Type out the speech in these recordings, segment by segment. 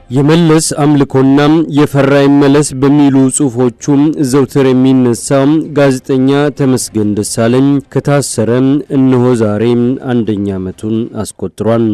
የመለስ አምልኮና የፈራ ይመለስ በሚሉ ጽሑፎቹም ዘውትር የሚነሳው ጋዜጠኛ ተመስገን ደሳለኝ ከታሰረ እነሆ ዛሬ አንደኛ ዓመቱን አስቆጥሯል።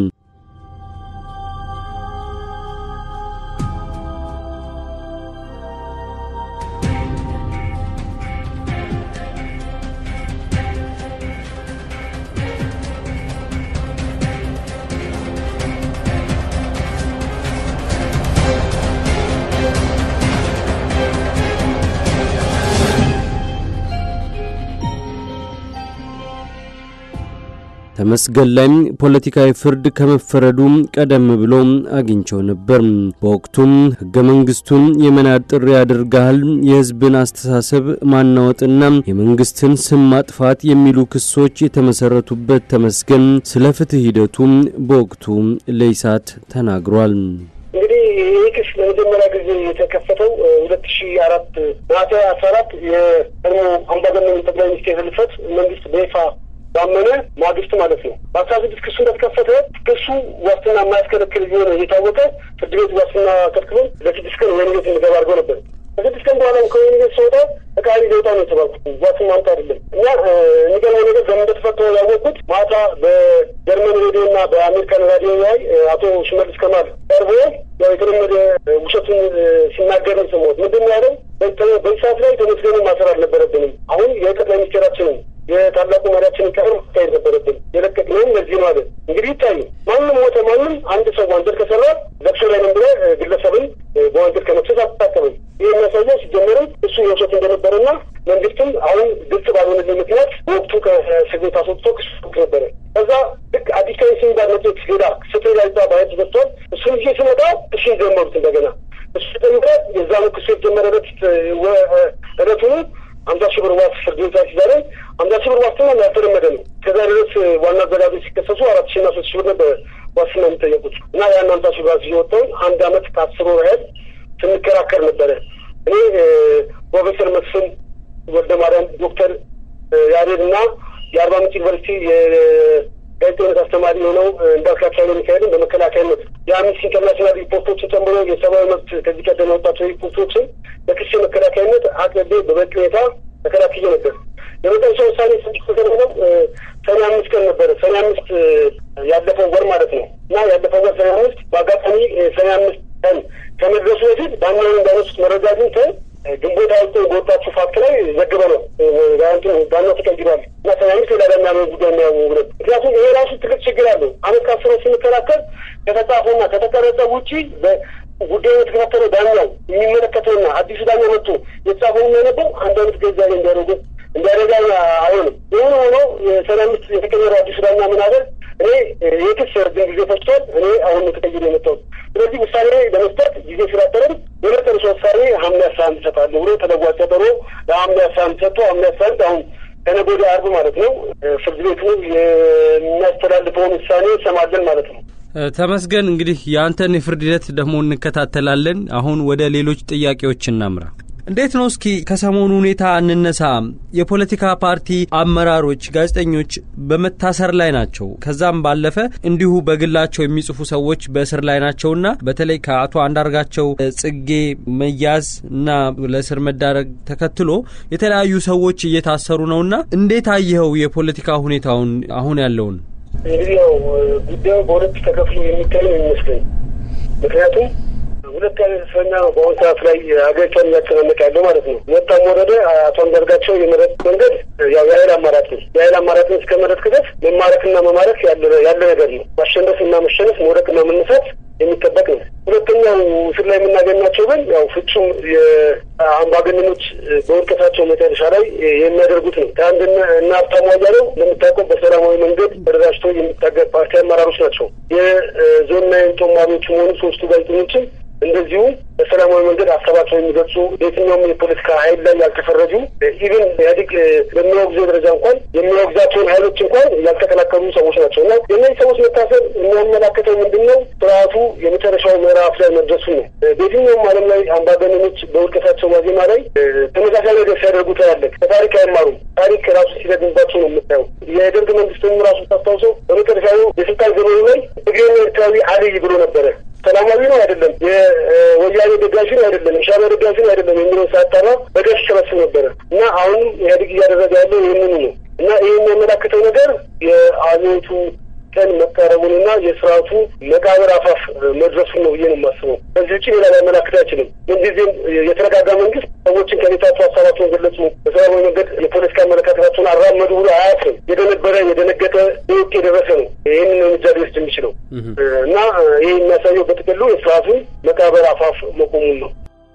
ተመስገን ላይ ፖለቲካዊ ፍርድ ከመፈረዱ ቀደም ብሎ አግኝቸው ነበር። በወቅቱም ሕገ መንግስቱን የመናድ ጥሪ ያደርጋል፣ የህዝብን አስተሳሰብ ማናወጥና የመንግስትን ስም ማጥፋት የሚሉ ክሶች የተመሰረቱበት ተመስገን ስለ ፍትህ ሂደቱ በወቅቱ ለኢሳት ተናግሯል። እንግዲህ ይህ ክስ ለመጀመሪያ ጊዜ የተከፈተው ሁለት ሺ አራት ነሐሴ አስራ አራት የቀድሞ አምባገነን ጠቅላይ ሚኒስትር ህልፈት መንግስት በይፋ ባመነ ማግስት ማለት ነው። በአስራ ስድስት ክሱ እንደተከፈተ ክሱ ዋስትና የማያስከለክል ቢሆን እየታወቀ ፍርድ ቤት ዋስትና ከልክሎን ለስድስት ቀን ወህኒ ቤት እንድገባ አድርገው ነበር። ከስድስት ቀን በኋላ ከወህኒ ቤት ስወጣ ተቃሪ ሊወጣ ነው የተባልኩት። ዋስትና ማምጣ አይደለም እና የሚገርመው ነገር በምን እንደተፈተው ያወቅኩት ማታ በጀርመን ሬዲዮ እና በአሜሪካን ራዲዮ ላይ አቶ ሽመልስ ከማል ቀርቦ ያው የተለመደ ውሸቱን ሲናገር ነው የሰማሁት። ምንድን ነው ያለው? በዚህ ሰዓት ላይ ተመስገንን ማሰር አልነበረብንም። አሁን የጠቅላይ ሚኒስቴራችንን የታላቁ መሪያችንን ቀር ማካሄድ ነበረብን። የለቀቅነውም ለዚህ ነው አለ። እንግዲህ ይታዩ ማንም ሞተ ማንም አንድ ሰው ወንጀል ከሰራ ለቅሶ ላይ ነን ብለህ ግለሰብን በወንጀል ከመክሰስ አታቀብም። ይህ የሚያሳየው ሲጀመርም እሱ የውሸት እንደነበረና መንግስትም አሁን ግልጽ ባልሆነልኝ ምክንያት በወቅቱ ከእስር ቤት አስወጥቶ ክስ ነበረ። ከዛ ልክ አዲስ ከሚሲን ጋር መጽሔት ሌላ ፍትህ ጋዜጣ ባየት ተዘግቷል። እሱን ጊዜ ሲመጣ ክሱን ጀመሩት እንደገና እሱ ጀምረ የዛኑ ክሱ የተጀመረ በት እለቱኑ አምሳ ሺህ ብር ዋስ ፍርድ ቤት ሲዛሬ አምሳ ሺህ ብር ዋስትና ያልተለመደ ነው። ከዛ ድረስ ዋና አዘጋጆች ሲከሰሱ አራት ሺህ እና ሶስት ሺህ ብር ነበር ዋስትና የሚጠየቁት እና ያን አምሳ ሺህ ብር ሲወጣውን አንድ አመት ከአስር ወር ያህል ስንከራከር ነበረ። እኔ ፕሮፌሰር መስፍን ወልደ ማርያም፣ ዶክተር ያሬድ እና የአርባ ምንጭ ዩኒቨርሲቲ የጋዜጠኝነት አስተማሪ የሆነው እንዳልካቸው ኃይለ ሚካኤልን በመከላከያነት የአምነስቲ ኢንተርናሽናል ሪፖርቶችን ጨምሮ የሰብአዊ መብት ከዚህ ቀደም የወጣቸው ሪፖርቶችን በክስ መከላከያነት አቅርቤ በበቂ ሁኔታ ተከላክዬ ነበር። የመጨረሻ ውሳኔ ስድስት ተደረገው ሰኔ አምስት ቀን ነበረ። ሰኔ አምስት ያለፈው ወር ማለት ነው እና ያለፈው ወር ሰኔ አምስት በአጋጣሚ ሰኔ አምስት ቀን ከመድረሱ በፊት ዳኛውን እንዳነሱት መረጃ አግኝተን ግንቦት አውጥቶ በወጣችሁ ፋክት ላይ ዘግበ ነው ዳኛው ተቀይሯል እና ሰኔ አምስት ሌላ ዳኛ ጉዳይ የሚያወጉ ነው። ምክንያቱም ይሄ ራሱ ትልቅ ችግር አለው። አመት ከአስሮ ስንከራከር ከተጻፈውና ከተቀረጸ ውጪ ጉዳዩ የተከታተለው ዳኛው የሚመለከተውና አዲሱ ዳኛ መጥቶ የተጻፈው የሚያነበው አንድ አመት ገዛ እንዲያደርጉ እንዲያደርጋ አይሆንም። የሆነ ሆኖ የሰኔ አምስት የተቀየረው አዲሱ ዳኛ ምን አለ? እኔ የክስ ረጅም ጊዜ ፈጅቷል። እኔ አሁን ተቀይሮ የመጣሁት ስለዚህ ውሳኔ ለመስጠት ጊዜ ስላጠረን የመጨረሻ ውሳኔ ሐምሌ አስራ አንድ እሰጣለሁ ብሎ ተለዋጭ ቀጠሮ ለሐምሌ አስራ አንድ ሰጥቶ ሐምሌ አስራ አንድ አሁን ከነገ ወዲያ ዓርብ ማለት ነው ፍርድ ቤቱ የሚያስተላልፈውን ውሳኔ እንሰማለን ማለት ነው። ተመስገን እንግዲህ የአንተን የፍርድ ሂደት ደግሞ እንከታተላለን። አሁን ወደ ሌሎች ጥያቄዎች እናምራ። እንዴት ነው እስኪ ከሰሞኑ ሁኔታ እንነሳ። የፖለቲካ ፓርቲ አመራሮች፣ ጋዜጠኞች በመታሰር ላይ ናቸው። ከዛም ባለፈ እንዲሁ በግላቸው የሚጽፉ ሰዎች በእስር ላይ ናቸውና በተለይ ከአቶ አንዳርጋቸው ጽጌ መያዝ እና ለእስር መዳረግ ተከትሎ የተለያዩ ሰዎች እየታሰሩ ነውና እንዴት አየኸው የፖለቲካ ሁኔታውን አሁን ያለውን? እንግዲህ ያው ጉዳዩ በሁለት ተከፍሎ የሚታይ ነው የሚመስለኝ ምክንያቱም ሁለት አይነት እስረኛ ነው በአሁኑ ሰዓት ላይ ሀገሪቷን እያጨናነቀ ያለው ማለት ነው። ወጣም ወረደ አቶ አንዳርጋቸው የመረጥ መንገድ ያው የሀይል አማራጭ ነው። የሀይል አማራጭን እስከ መረጥ ክደት መማረክና መማረክ ያለ ነገር ነው። ማሸነፍ እና መሸነፍ፣ መውደቅና መነሳት የሚጠበቅ ነው። ሁለተኛው እስር ላይ የምናገኛቸው ግን ያው ፍጹም የአምባገነኖች በውድቀታቸው መጨረሻ ላይ የሚያደርጉት ነው። ከአንድ እና ሀብታሙ አያሌው እንደምታውቀው በሰላማዊ መንገድ ተደራጅቶ የሚታገል ፓርቲ አመራሮች ናቸው። የዞንና ጦማሪዎች መሆኑ ሶስቱ ጋዜጠኞችም እንደዚሁ በሰላማዊ መንገድ ሀሳባቸው የሚገልጹ የትኛውም የፖለቲካ ኃይል ላይ ያልተፈረጁ ኢቨን ኢህአዴግ በሚወግዘው ደረጃ እንኳን የሚወግዛቸውን ኃይሎች እንኳን ያልተከላከሉ ሰዎች ናቸው እና የእነዚህ ሰዎች መታሰር የሚያመላክተው ምንድን ነው? ስርዓቱ የመጨረሻው ምዕራፍ ላይ መድረሱ ነው። በየትኛውም ዓለም ላይ አምባገነኖች በውድቀታቸው ዋዜማ ላይ ተመሳሳይ ነገር ሲያደርጉ ታያለህ። ከታሪክ አይማሩም። ታሪክ ራሱ ሲዘግንባቸው ነው የምታየው። የደርግ መንግስትም ራሱ ታስታውሰው በመጨረሻው የስልጣን ዘመኑ ላይ ትግሬና ኤርትራዊ አልይ ብሎ ነበረ። ሰላማዊ ነው አይደለም፣ የወያኔ ደጋፊ ነው አይደለም፣ የሻዕቢያ ደጋፊ ነው አይደለም የሚለውን ሳያጣራ በገፍ ይሰበስብ ነበረ እና አሁንም ኢህአዴግ እያደረገ ያለው ይህንኑ ነው እና ይህ የሚያመላክተው ነገር የአብዮቱ ቀን መቃረቡንና የስርዓቱ መቃብር አፋፍ መድረሱን ነው ብዬ ነው የማስበው። ከዚህ ውጭ ሌላ ሊያመላክት አይችልም። ምንጊዜም የተረጋጋ መንግስት ሰዎችን ከቤታቸው ሀሳባቸውን ገለጹ፣ በሰላማዊ መንገድ የፖለቲካ አመለካከታቸውን አራመዱ ብሎ አያስብም። የደነበረ የደነገጠ ውቅ የደረሰ ነው ይህንን እርምጃ ሊወስድ የሚችለው እና ይህ የሚያሳየው በጥቅሉ የስርዓቱን መቃብር አፋፍ መቆሙን ነው።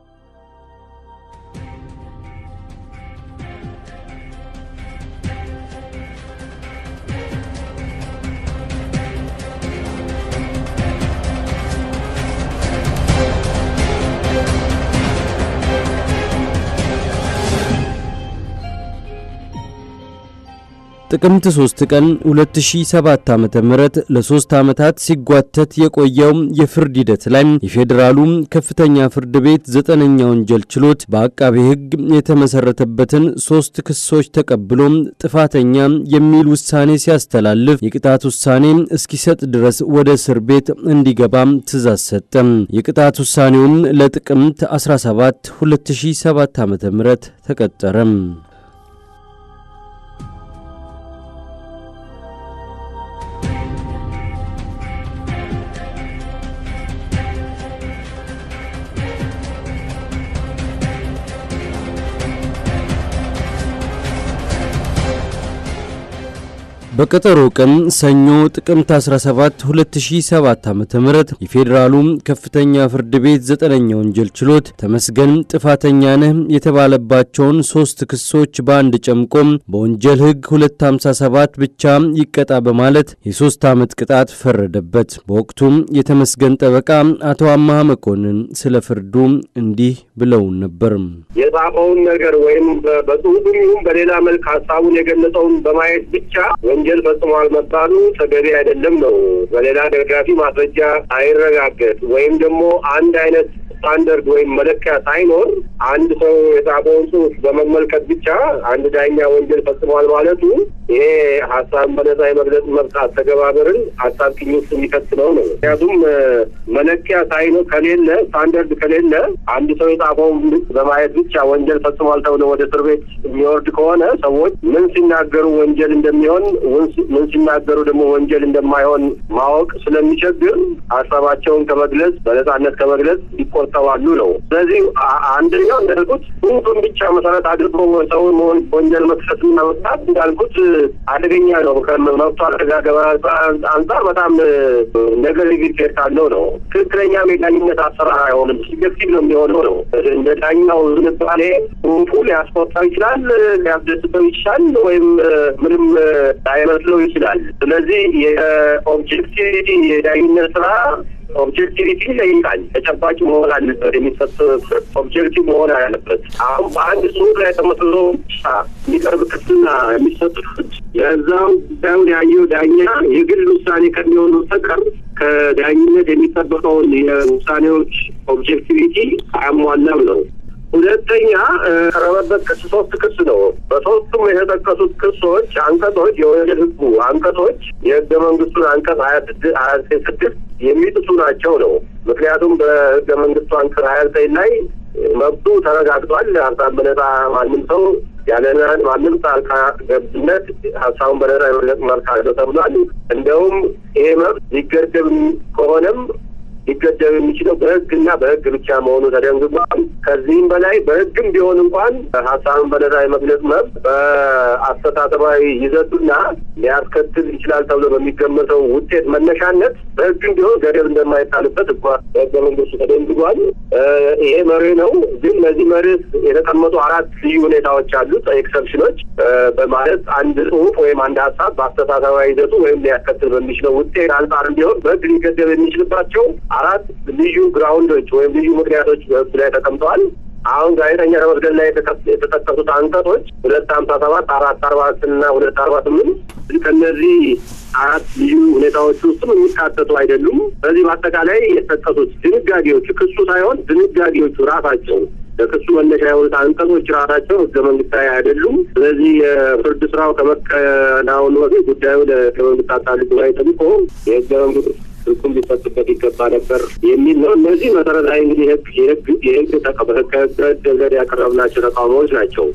ጥቅምት 3 ቀን 2007 ዓ.ም ለሶስት ዓመታት ሲጓተት የቆየው የፍርድ ሂደት ላይ የፌዴራሉ ከፍተኛ ፍርድ ቤት ዘጠነኛ ወንጀል ችሎት በአቃቤ ሕግ የተመሰረተበትን ሶስት ክሶች ተቀብሎ ጥፋተኛ የሚል ውሳኔ ሲያስተላልፍ የቅጣት ውሳኔ እስኪሰጥ ድረስ ወደ እስር ቤት እንዲገባ ትእዛዝ ሰጠ። የቅጣት ውሳኔውም ለጥቅምት 17 2007 ዓ.ም ተቀጠረ። በቀጠሮ ቀን ሰኞ ጥቅምት 17 2007 ዓ.ም የፌዴራሉ ከፍተኛ ፍርድ ቤት ዘጠነኛ ወንጀል ችሎት ተመስገን ጥፋተኛ ነህ የተባለባቸውን ሶስት ክሶች በአንድ ጨምቆም በወንጀል ሕግ 257 ብቻ ይቀጣ በማለት የሶስት ዓመት ቅጣት ፈረደበት። በወቅቱም የተመስገን ጠበቃ አቶ አማሃ መኮንን ስለ ፍርዱ እንዲህ ብለውን ነበር። የጻፈውን ነገር ወይም በጽሁፍም ይሁን በሌላ መልክ ሀሳቡን የገለጸውን በማየት ብቻ ወንጀል ፈጽሟል መባሉ ተገቢ አይደለም ነው። በሌላ ደጋፊ ማስረጃ ሳይረጋገጥ ወይም ደግሞ አንድ አይነት ስታንደርድ ወይም መለኪያ ሳይኖር አንድ ሰው የጻፈውን ጽሁፍ በመመልከት ብቻ አንድ ዳኛ ወንጀል ፈጽሟል ማለቱ ይሄ ሀሳብ በነጻ የመግለጽ መብት አተገባበርን አጣብቂኝ ውስጥ የሚከት ነው ነው። ምክንያቱም መለኪያ ሳይኖር ከሌለ ስታንደርድ ከሌለ አንድ ሰው የጻፈውን በማየት ብቻ ወንጀል ፈጽሟል ተብሎ ወደ እስር ቤት የሚወርድ ከሆነ ሰዎች ምን ሲናገሩ ወንጀል እንደሚሆን ምን ሲናገሩ ደግሞ ወንጀል እንደማይሆን ማወቅ ስለሚቸግር ሀሳባቸውን ከመግለጽ በነጻነት ከመግለጽ ይቆጠባሉ ነው። ስለዚህ አንደኛው እንዳልኩት ጽሁፍን ብቻ መሰረት አድርጎ ሰውን ወንጀል መክሰስና መቅጣት እንዳልኩት አደገኛ ነው። ከመብቱ አረጋገባ አንጻር በጣም ነገር ሊግድ ካለው ነው። ትክክለኛ የዳኝነት አሰራር አይሆንም። ሲገፊት ነው የሚሆነው ነው። እንደ ዳኛው ዝንባሌ ጽሁፉ ሊያስቆጣው ይችላል፣ ሊያስደስተው ይችላል፣ ወይም ምንም ላይመስለው ይችላል። ስለዚህ የኦብጀክቲቪቲ የዳኝነት ስራ ኦብጀክቲቪቲ ይለይቃል። ተጨባጭ መሆን አለበት። የሚሰጥ ኦብጀክቲቭ መሆን አለበት። አሁን በአንድ ጽሁፍ ላይ ተመስርቶ ብቻ የሚቀርብ ክስና የሚሰጥ ፍርድ የዛው ጉዳዩን ያየው ዳኛ የግል ውሳኔ ከሚሆን በስተቀር ከዳኝነት የሚጠበቀውን የውሳኔዎች ኦብጀክቲቪቲ አያሟላም ነው። ሁለተኛ ቀረበበት ክስ ሶስት ክስ ነው። በሶስቱም የተጠቀሱት ክሶች አንቀጾች የወንጀል ሕጉ አንቀጾች የህገ መንግስቱን አንቀጽ ሀያ ስድስት ሀያ ስድስት የሚጥሱ ናቸው ነው። ምክንያቱም በህገ መንግስቱ አንቀጽ ሀያ ዘጠኝ ላይ መብቱ ተረጋግጧል። ሀሳብ በነጻ ማንም ሰው ያለ ማንም ጣልቃ ገብነት ሀሳቡን በነጻ የመግለጽ መብት አለው ተብሏል። እንደውም ይሄ መብት ሊገደብ ከሆነም ሊገደብ የሚችለው በህግና በህግ ብቻ መሆኑ ተደንግጓል። ከዚህም በላይ በህግም ቢሆን እንኳን ሀሳብን በነጻ የመግለጽ መብት በአስተሳሰባዊ ይዘቱና ሊያስከትል ይችላል ተብሎ በሚገመተው ውጤት መነሻነት በህግም ቢሆን ገደብ እንደማይጣልበት እኳ በህገ መንግስቱ ተደንግጓል። ይሄ መርህ ነው። ግን ለዚህ መርህ የተቀመጡ አራት ልዩ ሁኔታዎች አሉት፣ ኤክሰፕሽኖች በማለት አንድ ጽሁፍ ወይም አንድ ሀሳብ በአስተሳሰባዊ ይዘቱ ወይም ሊያስከትል በሚችለው ውጤት አንጻር ቢሆን በህግ ሊገደብ የሚችልባቸው አራት ልዩ ግራውንዶች ወይም ልዩ ምክንያቶች በህግ ላይ ተቀምጠዋል። አሁን ጋዜጠኛ ተመስገን ላይ የተጠቀሱት አንቀጾች ሁለት ሀምሳ ሰባት አራት አርባ እና ሁለት አርባ ስምንት ከእነዚህ አራት ልዩ ሁኔታዎች ውስጥም የሚካተቱ አይደሉም። በዚህ በአጠቃላይ የተጠቀሱት ድንጋጌዎቹ ክሱ ሳይሆን ድንጋጌዎቹ ራሳቸው ለክሱ መነሻ የሆኑት አንቀጾች ራሳቸው ህገ መንግስታዊ አይደሉም። ስለዚህ የፍርድ ስራው ከመከናወኑ በፊት ጉዳዩ ለህገ መንግስት አጣሪ ጉባኤ ጠብቆ የህገ መንግስት ትርጉም ሊሰጥበት ይገባ ነበር የሚል ነው። እነዚህ መሰረታዊ እንግዲህ ህግ የህግ የህግ ከህገ ደንገድ ያቀረብናቸው ተቃውሞዎች ናቸው።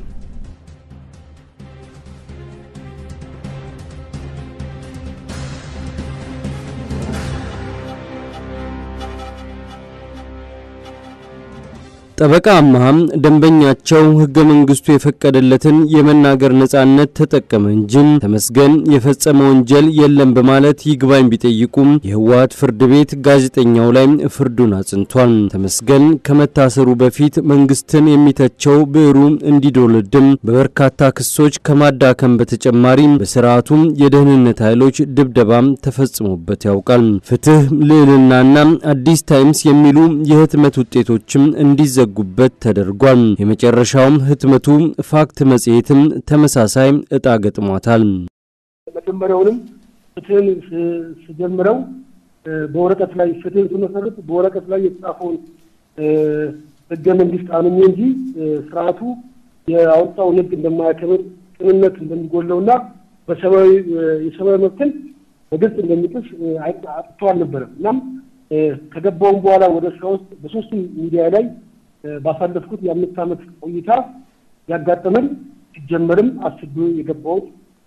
ጠበቃ አመሃም ደንበኛቸው ህገ መንግስቱ የፈቀደለትን የመናገር ነጻነት ተጠቀመ እንጂ ተመስገን የፈጸመ ወንጀል የለም በማለት ይግባኝ ቢጠይቁም የህወሓት ፍርድ ቤት ጋዜጠኛው ላይ ፍርዱን አጽንቷል። ተመስገን ከመታሰሩ በፊት መንግስትን የሚተቸው ብዕሩ እንዲዶልድም በበርካታ ክሶች ከማዳከም በተጨማሪ በስርዓቱም የደህንነት ኃይሎች ድብደባም ተፈጽሞበት ያውቃል። ፍትህ፣ ልዕልናና አዲስ ታይምስ የሚሉ የህትመት ውጤቶችም እንዲዘ ጉበት ተደርጓል። የመጨረሻውም ህትመቱ ፋክት መጽሔትም ተመሳሳይ እጣ ገጥሟታል። መጀመሪያውንም ፍትህን ስጀምረው በወረቀት ላይ ፍትህን ስመሰርት በወረቀት ላይ የተጻፈውን ህገ መንግስት አምኜ እንጂ ስርዓቱ የአወጣውን ህግ እንደማያከብር ቅንነት እንደሚጎለውና በሰብአዊ የሰብአዊ መብትን በግልጽ እንደሚጥስ አጥቶ አልነበረም። እናም ከገባውም በኋላ ወደ ስራ ውስጥ በሶስቱ ሚዲያ ላይ ባሳለፍኩት የአምስት ዓመት ቆይታ ያጋጠመን ሲጀመርም አስቤ የገባሁት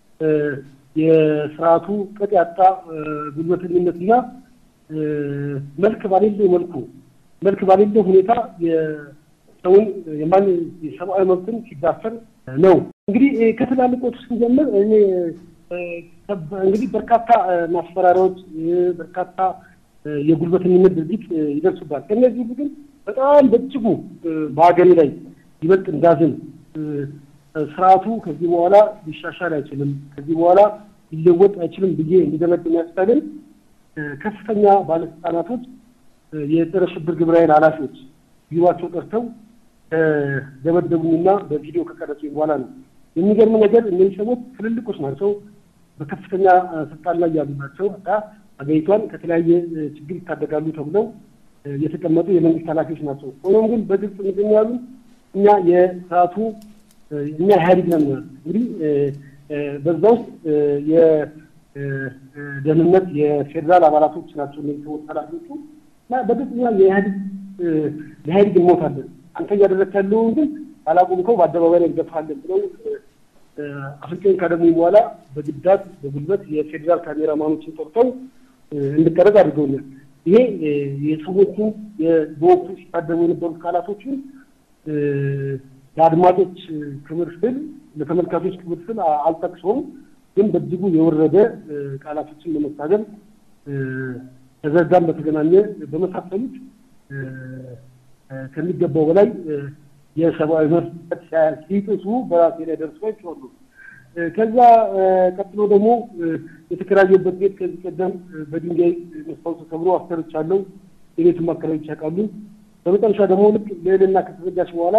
የስርዓቱ ቅጥ ያጣ ጉልበተኝነትና መልክ ባሌለው መልኩ መልክ ባሌለው ሁኔታ የሰውን የማን የሰብአዊ መብትን ሲዳፈር ነው። እንግዲህ ከትላልቆቹ ስንጀምር እኔ እንግዲህ በርካታ ማስፈራሪያዎች፣ በርካታ የጉልበተኝነት ድርጊት ይደርሱባል። ከእነዚህ ግን በጣም በእጅጉ በሀገሬ ላይ ይበልጥ እንዳዝን ስርዓቱ ከዚህ በኋላ ሊሻሻል አይችልም፣ ከዚህ በኋላ ሊለወጥ አይችልም ብዬ እንዲደመድም ያስቻለኝ ከፍተኛ ባለስልጣናቶች የጸረ ሽብር ግብረ ኃይል ኃላፊዎች ቢሯቸው ጠርተው ደበደቡኝና በቪዲዮ ከቀረጹኝ በኋላ ነው። የሚገርም ነገር እነዚህ ሰዎች ትልልቆች ናቸው፣ በከፍተኛ ስልጣን ላይ ያሉ ናቸው። አገሪቷን ከተለያየ ችግር ይታደጋሉ ተብለው የተቀመጡ የመንግስት ኃላፊዎች ናቸው። ሆኖም ግን በግልጽ ምንድን ያሉ እኛ የስርዓቱ እኛ ኢህአዴግ ነን። እንግዲህ በዛ ውስጥ የደህንነት የፌዴራል አባላቶች ናቸው እነዚህ ሰዎች ኃላፊዎቹ እና በግልጽ እኛ የኢህአዴግ ለኢህአዴግ እንሞታለን፣ አንተ እያደረግህ ያለውን ግን አላቁምከው በአደባባይ ላይ እንገፋለን ብለው አፍንጫዬን ካደሙኝ በኋላ በግዳት በጉልበት የፌዴራል ካሜራማኖችን ጠርተው እንድቀረጽ አድርገውኛል። ይሄ የሰዎቹ በወቅቱ ሲታደሙ የነበሩት ቃላቶችን ለአድማጮች ክብር ስል ለተመልካቾች ክብር ስል አልጠቅሰውም፣ ግን በእጅጉ የወረደ ቃላቶችን ለመታገል ከዘርጋም በተገናኘ በመሳሰሉት ከሚገባው በላይ የሰብአዊ መብት ሲጥሱ በራሴ ላይ ደርሶ ይችላሉ። ከዛ ቀጥሎ ደግሞ የተከራየበት ቤት ከዚህ ቀደም በድንጋይ መስታወቱ ተሰብሮ አሰርቻለሁ። የቤቱን አከራዮች ያውቃሉ። በመጨረሻ ደግሞ ልክ ልዕልና ከተዘጋች በኋላ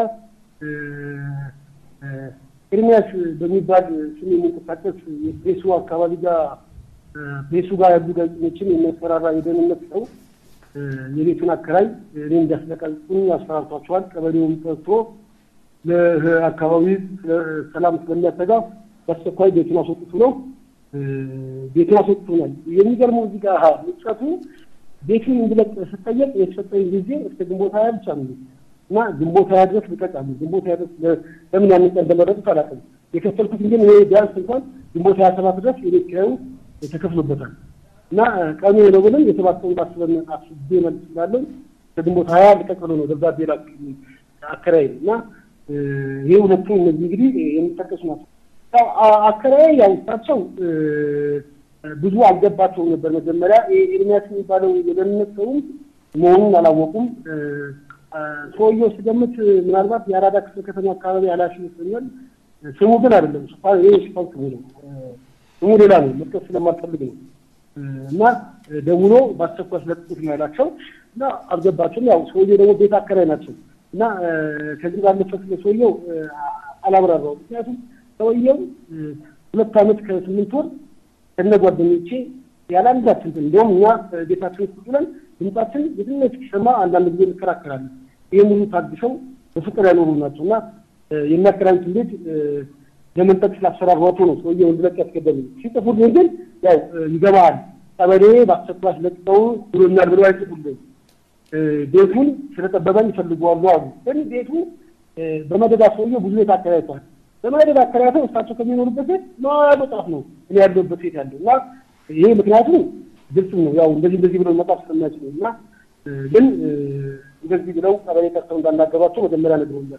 ኤርሚያስ በሚባል ስም የሚንቀሳቀስ የፕሬሱ አካባቢ ጋር ፕሬሱ ጋር ያሉ ጋዜጠኞችን የሚያስፈራራ የደህንነት ሰው የቤቱን አከራይ እኔ እንዲያስለቀቁኝ ያስፈራርቷቸዋል። ቀበሌውን ጠርቶ ለአካባቢ ሰላም ስለሚያሰጋ በአስቸኳይ ቤቱን አስወጥቱ ነው። ቤቱን አስወጥቶኛል። የሚገርመው እዚህ ጋር ውጨቱ ቤቱን እንድለቅ ስጠየቅ የተሰጠኝ ጊዜ እስከ ግንቦት ሀያ ብቻ ነው እና ግንቦት ሀያ ድረስ ልቀቃሉ። ግንቦት ሀያ ድረስ ለምን ያን ቀን እንደመረጡት አላውቅም። የከፈልኩት ግን እኔ ቢያንስ እንኳን ግንቦት ሀያ ሰባት ድረስ የቤት ኪራዩ ተከፍሎበታል እና ቀኑ ነው ብለን የሰባት ቀን አስበን አስቤ መልስ ስላለን ከግንቦት ሀያ ልቀቅ ብሎ ነው ደብዳቤ ላክ አከራይ እና ይህ ሁለቱ እነዚህ እንግዲህ የሚጠቀሱ ናቸው። አከራይ ያው እሳቸው ብዙ አልገባቸውም ነበር። መጀመሪያ ኤርሚያስ የሚባለው የደህንነት ሰውም መሆኑን አላወቁም። ሰውየው ስገምት ምናልባት የአራዳ ክፍለ ከተማ አካባቢ ኃላፊ ይመስለኛል። ስሙ ግን አይደለም። ሽፋን ይሄ ሽፋን ስሙ ነው። ስሙ ሌላ ነው። መጥቀስ ስለማልፈልግ ነው። እና ደውሎ በአስቸኳይ ስለጥቁት ነው ያላቸው። እና አልገባቸውም። ያው ሰውየው ደግሞ ቤት አከራይ ናቸው እና ከዚህ ባለፈ ስለ ሰውየው አላብራራው። ምክንያቱም ሰውየው ሁለት ዓመት ከስምንት ወር ከነ ጓደኞቼ ያለ አንዳችን እንዲሁም እኛ ቤታችን ውስጥ ብለን ድምጻችን የትነት ሲሰማ አንዳንድ ጊዜ እንከራከራለን። ይህን ሁሉ ታግሰው በፍቅር ያኖሩ ናቸው እና የሚያከራዩትን ቤት ለመንጠቅ ስላሰራሯቸው ነው ሰውየው እንድለቅ ያስገደሉ። ሲጽፉልኝ ግን ያው ይገባሃል ቀበሌ በአስቸኳይ ለቅቀው ብሎኛል ብለው አይጽፉልኝ። ቤቱን ስለጠበበኝ ይፈልገዋሉ አሉ። ግን ቤቱ በመደዳ ሰውየው ብዙ ቤት አከራይቷል። በመደዳ አከራይተው እሳቸው ከሚኖሩበት ቤት ማዶ ጫፍ ነው እኔ ያለሁበት ቤት ያለው እና ይሄ ምክንያቱ ግልጽ ነው። ያው እንደዚህ እንደዚህ ብለው መጣፍ ስለማይችሉ እና ግን እንደዚህ ብለው ቀበሌ ጠርተው እንዳናገሯቸው መጀመሪያ ነግሮኛል።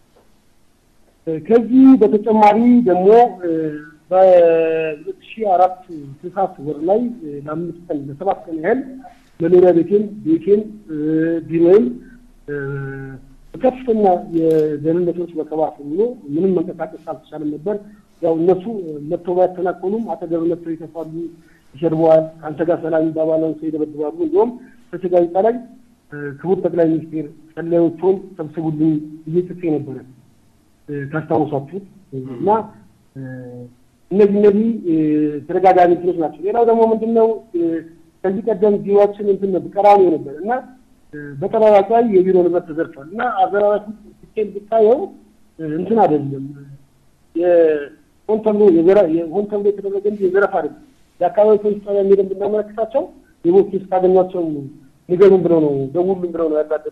ከዚህ በተጨማሪ ደግሞ በሁለት ሺህ አራት ታህሳስ ወር ላይ ለአምስት ቀን ለሰባት ቀን ያህል መኖሪያ ቤቴን ቤቴን ቢሮዬን በከፍተኛ የደህንነቶች በከባፍ ሆኖ ምንም መንቀሳቀስ አልተቻለም ነበር። ያው እነሱ መጥተው ባያተናኮሉም አጠገብ መጥተው ይተፋሉ፣ ይሸርበዋል፣ ከአንተ ጋር ሰላም ይባባላሉ፣ ሰው ይደበድባሉ። እንዲሁም ፍትህ ጋዜጣ ላይ ክቡር ጠቅላይ ሚኒስቴር ሰላዮቹን ሰብስቡልኝ ብዬ ጽፌ ነበረ ካስታውሳችሁት እና እነዚህ እነዚህ ተደጋጋሚ እንትኖች ናቸው። ሌላው ደግሞ ምንድን ነው ከዚህ ቀደም ቢሮችን እንትን ነበር ቀራኒዮ ነበር እና በጠራራጭ ላይ የቢሮ ንብረት ተዘርፏል እና አዘራራሽ ስኬል ብታየው እንትን አይደለም ሆን ተብሎ ሆን ተብሎ የተደረገ እንጂ የዘረፍ አይደለም። የአካባቢ ፖሊስ ጣቢያ ሄደን ብናመለክታቸው የቦት ስታገኟቸው ንገሩን ብለው ነው ደውሉን ብለው ነው ያላደሱ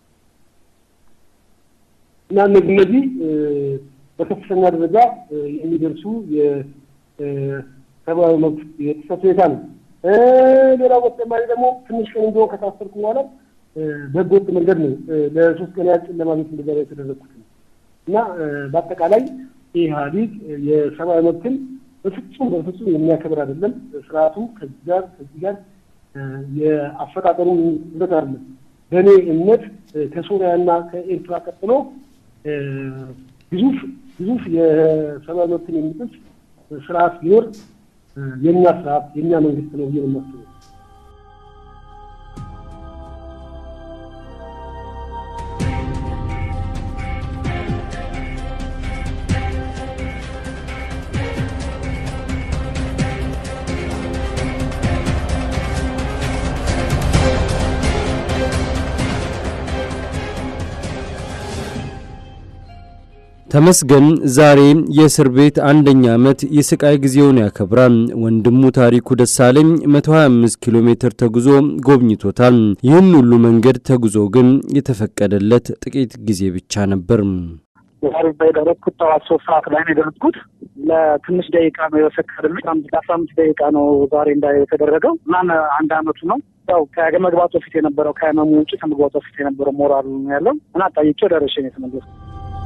እና እነዚህ እነዚህ በከፍተኛ ደረጃ የሚደርሱ የሰብአዊ መብት የጥሰት ሁኔታ ነው። ሌላው በተጨማሪ ደግሞ ትንሽ ቀን እንዲሆን ከታሰርኩ በኋላ በህገወጥ መንገድ ነው ለሶስት ቀን ያህል ጨለማ ቤት እንድገባ የተደረግኩት ነው እና በአጠቃላይ ይህ ኢህአዴግ የሰብአዊ መብትን በፍጹም በፍጹም የሚያከብር አይደለም። ስርዓቱ ከዚህ ጋር ከዚህ ጋር የአፈጣጠሩ እውነት አይደለም። በእኔ እምነት ከሶሪያና ከኤርትራ ቀጥሎ ግዙፍ ግዙፍ የሰብአዊ መብትን የሚጥስ ስርዓት ቢኖር የእኛ ስርዓት የእኛ መንግስት ነው ብዬ ነው የማስበው። ተመስገን ዛሬ የእስር ቤት አንደኛ ዓመት የስቃይ ጊዜውን ያከብራል። ወንድሙ ታሪኩ ደሳለኝ 125 ኪሎ ሜትር ተጉዞ ጎብኝቶታል። ይህን ሁሉ መንገድ ተጉዞ ግን የተፈቀደለት ጥቂት ጊዜ ብቻ ነበር። ዛሬ የደረስኩት ጠዋት ሶስት ሰዓት ላይ ነው የደረስኩት። ለትንሽ ደቂቃ ነው የወሰድኩት። አስራ አምስት ደቂቃ ነው ዛሬ እንዳ የተደረገው እና አንድ አመቱ ነው ያው ከመግባቱ በፊት የነበረው ከህመሙ ውጭ ከመግባቱ በፊት የነበረው ሞራል ነው ያለው እና ጠይቄው ደረሼ ነው የተመለስኩት።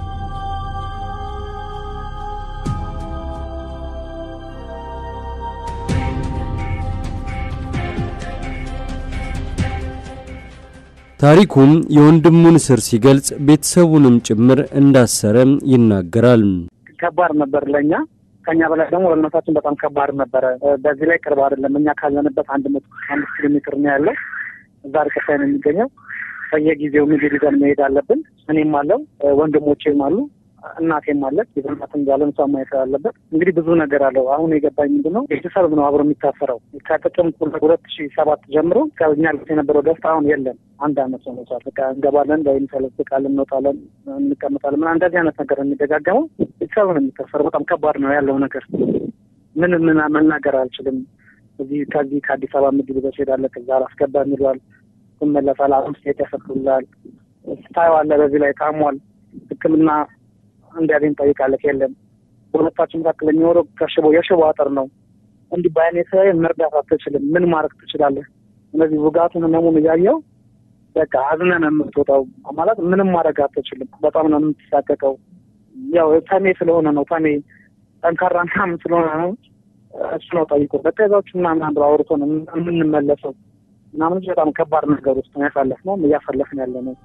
ታሪኩም የወንድሙን እስር ሲገልጽ ቤተሰቡንም ጭምር እንዳሰረ ይናገራል። ከባድ ነበር ለእኛ ከኛ በላይ ደግሞ ለእናታችን በጣም ከባድ ነበረ። በዚህ ላይ ቅርብ አይደለም። እኛ ካለንበት አንድ መቶ አምስት ኪሎ ሜትር ነው ያለው። እዛ ርቀት ላይ ነው የሚገኘው። በየጊዜው ምግብ ይዘን መሄድ አለብን። እኔም አለው ወንድሞቼም አሉ እናቴም አለች። የዘናትን ያለን ሰው ማየት አለበት። እንግዲህ ብዙ ነገር አለው። አሁን የገባኝ ምንድን ነው ቤተሰብ ነው አብሮ የሚታሰረው። ከጥቅምት ሁለት ሺ ሰባት ጀምሮ ከኛ ልት የነበረው ደስታ አሁን የለም። አንድ አመት ሆኖታል። በቃ እንገባለን ወይም ተለጥቃለን፣ እንወጣለን፣ እንቀመጣለን። ምን እንደዚህ አይነት ነገር የሚደጋገመው ቤተሰብ ነው የሚታሰረው። በጣም ከባድ ነው ያለው ነገር። ምን ምን መናገር አልችልም። እዚህ ከዚህ ከአዲስ አበባ ምግብ ይዘሽ ሄዳለህ፣ ከዛ አላስገባም ይሏል። ትመለሳለህ፣ አምስት ሴት ያሰፍሩላል። ታየዋለህ። በዚህ ላይ ታሟል። ሕክምና እንዲያገኝ ጠይቃለች። የለም በሁለታችን መካከል የሚኖረው ከሽቦ የሽቦ አጥር ነው። እንዲህ በአይኔ ሳይ መርዳት አትችልም። ምን ማድረግ ትችላለህ? እነዚህ ውጋቱን ህመሙን እያየው በቃ አዝነን የምትወጣው ማለት ምንም ማድረግ አትችልም። በጣም ነው የምትሳቀቀው። ያው ተሜ ስለሆነ ነው ተሜ ጠንካራ ምናምን ስለሆነ ነው እሱ ነው ጠይቆ በቃ ይዛችሁ ምናምን ብሎ አውርቶ ነው የምንመለሰው ምናምን በጣም ከባድ ነገር ውስጥ ነው ያሳለፍነው እያሳለፍን ያለ ነው።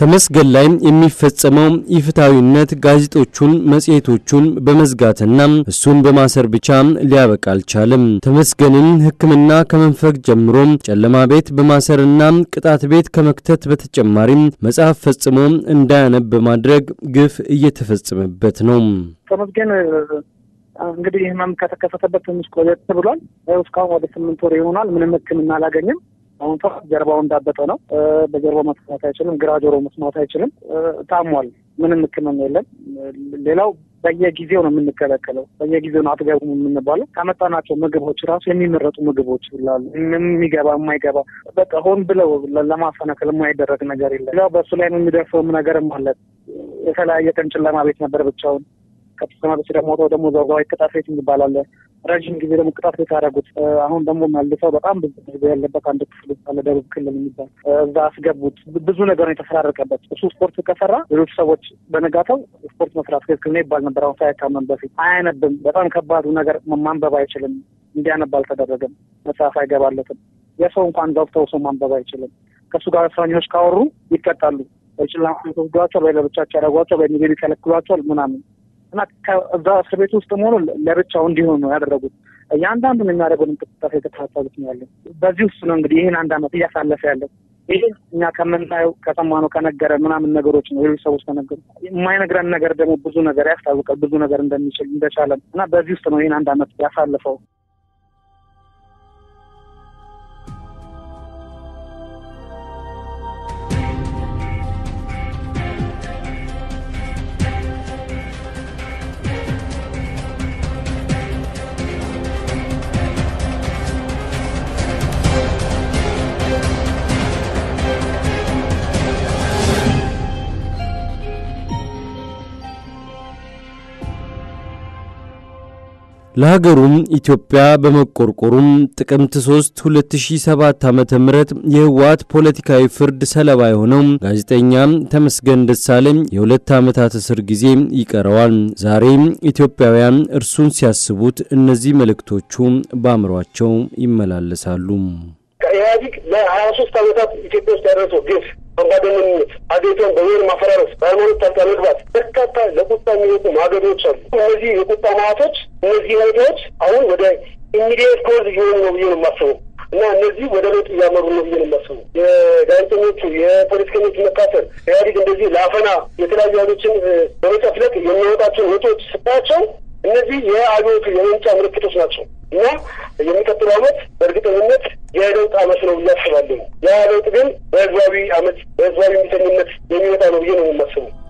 ተመስገን ላይ የሚፈጸመው ኢፍትሐዊነት ጋዜጦቹን፣ መጽሔቶቹን በመዝጋትና እሱን በማሰር ብቻ ሊያበቃ አልቻለም። ተመስገንን ሕክምና ከመንፈግ ጀምሮ ጨለማ ቤት በማሰርና ቅጣት ቤት ከመክተት በተጨማሪም መጽሐፍ ፈጽሞ እንዳያነብ በማድረግ ግፍ እየተፈጸመበት ነው። ተመስገን እንግዲህ ህመም ከተከሰተበት ትንሽ ቆየት ብሏል። እስካሁን ወደ ስምንት ወር ይሆናል። ምንም ህክምና አላገኘም። አሁን ሰው ጀርባው እንዳበጠ ነው። በጀርባው መስማት አይችልም። ግራ ጆሮ መስማት አይችልም። ታሟል። ምንም ህክምና የለም። ሌላው በየጊዜው ነው የምንከለከለው። በየጊዜው ነው አትገቡም የምንባለው። ካመጣናቸው ምግቦች ራሱ የሚመረጡ ምግቦች ይላሉ። የሚገባ የማይገባ በቃ ሆን ብለው ለማፈናከል የማይደረግ ነገር የለም። ሌላው በእሱ ላይ የሚደርሰውም ነገርም አለ። የተለያየ ቀን ጨለማ ቤት ነበር ብቻውን ከተሰማ በስ ደግሞ ደግሞ ዘዋይ ቅጣት ቤት የሚባል አለ። ረዥም ጊዜ ደግሞ ቅጣት ቤት ያደረጉት። አሁን ደግሞ መልሰው በጣም ብዙ ህዝብ ያለበት አንድ ክፍል ውስጥ አለ፣ ደቡብ ክልል የሚባል እዛ አስገቡት። ብዙ ነገር ነው የተፈራረቀበት። እሱ ስፖርት ከሰራ ሌሎች ሰዎች በነጋታው ስፖርት መስራት ትክክል ነው ይባል ነበር። አሁን ሳያካመን በፊት አያነብም። በጣም ከባዱ ነገር ማንበብ አይችልም። እንዲያነብ አልተደረገም። መጽሐፍ አይገባለትም። የሰው እንኳን ገብተው ሰው ማንበብ አይችልም። ከእሱ ጋር እስረኞች ካወሩ ይቀጣሉ። በጭላማ ተወስዷቸዋል፣ ወይ ለብቻቸው ያደረጓቸዋል፣ ወይ ሚዜ ይከለክሏቸዋል ምናምን እና እዛ እስር ቤት ውስጥ መሆኑ ለብቻው እንዲሆን ነው ያደረጉት። እያንዳንዱን የሚያደርገውን እንቅስቃሴ የተከታተሉት ነው ያለው። በዚህ ውስጥ ነው እንግዲህ ይህን አንድ ዓመት እያሳለፈ ያለው። ይህ እኛ ከምናየው ከሰማነው ከነገረ ምናምን ነገሮች ነው ሌሎች ሰዎች ከነገሩ። የማይነግረን ነገር ደግሞ ብዙ ነገር ያስታውቃል። ብዙ ነገር እንደሚችል እንደቻለን እና በዚህ ውስጥ ነው ይህን አንድ ዓመት ያሳልፈው። ለሀገሩም ኢትዮጵያ በመቆርቆሩም ጥቅምት 3 2007 ዓ.ም የህወሓት ፖለቲካዊ ፍርድ ሰለባ የሆነው ጋዜጠኛ ተመስገን ደሳለኝ የሁለት ዓመታት እስር ጊዜ ይቀረዋል። ዛሬ ኢትዮጵያውያን እርሱን ሲያስቡት እነዚህ መልእክቶቹ በአእምሯቸው ይመላለሳሉ። ኢህአዲግ ለሀያ ሶስት ዓመታት ኢትዮጵያ ውስጥ ያደረሰው ግፍ፣ አምባገነንነት፣ አገሪቷን በብሔር ማፈራረስ፣ በሃይማኖት ጣልቃ መግባት በርካታ ለቁጣ የሚወጡ ማገዶች አሉ። እነዚህ የቁጣ ማዕቶች፣ እነዚህ ሁኔታዎች አሁን ወደ ኢሚዲየት ኮዝ እየሆኑ ነው ብዬ ነው የማስበው እና እነዚህ ወደ ለውጥ እያመሩ ነው ብዬ ነው የማስበው። የጋዜጠኞቹ የፖለቲከኞች መካፈል ኢህአዲግ እንደዚህ ለአፈና የተለያዩ ኃይሎችን በመጨፍለቅ የሚያወጣቸውን ወጪዎች ስታያቸው እነዚህ የአብዮቱ የመምጫ ምልክቶች ናቸው እና የሚቀጥለው ዓመት በእርግጠኝነት የለውጥ ዓመት ነው ብዬ አስባለሁ። ያ ለውጥ ግን በህዝባዊ ዓመት በህዝባዊ ሚተኝነት የሚመጣ ነው ብዬ ነው የማስበው።